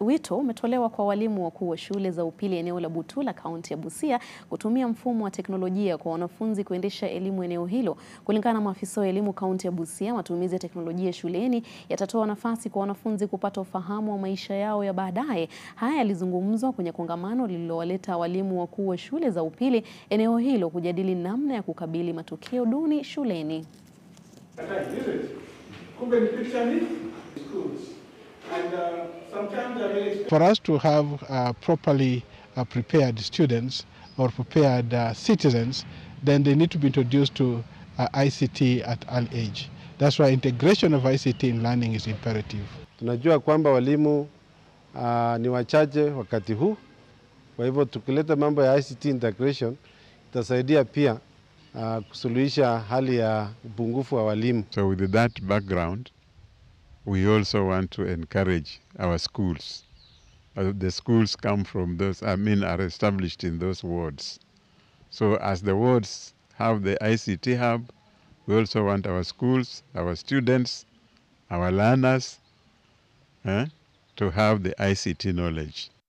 Wito umetolewa kwa walimu wakuu wa shule za upili eneo la Butula, kaunti ya Busia kutumia mfumo wa teknolojia kwa wanafunzi kuendesha elimu eneo hilo. Kulingana na maafisa wa elimu kaunti ya Busia, matumizi ya teknolojia shuleni yatatoa nafasi kwa wanafunzi kupata ufahamu wa maisha yao ya baadaye. Haya yalizungumzwa kwenye kongamano lililowaleta walimu wakuu wa shule za upili eneo hilo kujadili namna ya kukabili matokeo duni shuleni. For us to have uh, properly uh, prepared students or prepared uh, citizens, then they need to be introduced to uh, ICT at early age. That's why integration of ICT in learning is imperative. Tunajua kwamba walimu uh, ni wachache wakati huu, kwa hivyo tukileta mambo ya ICT integration itasaidia pia uh, kusuluhisha hali ya upungufu wa walimu. So with that background, we also want to encourage our schools. Uh, the schools come from those, I mean, are established in those wards. So as the wards have the ICT hub, we also want our schools, our students, our learners eh, to have the ICT knowledge.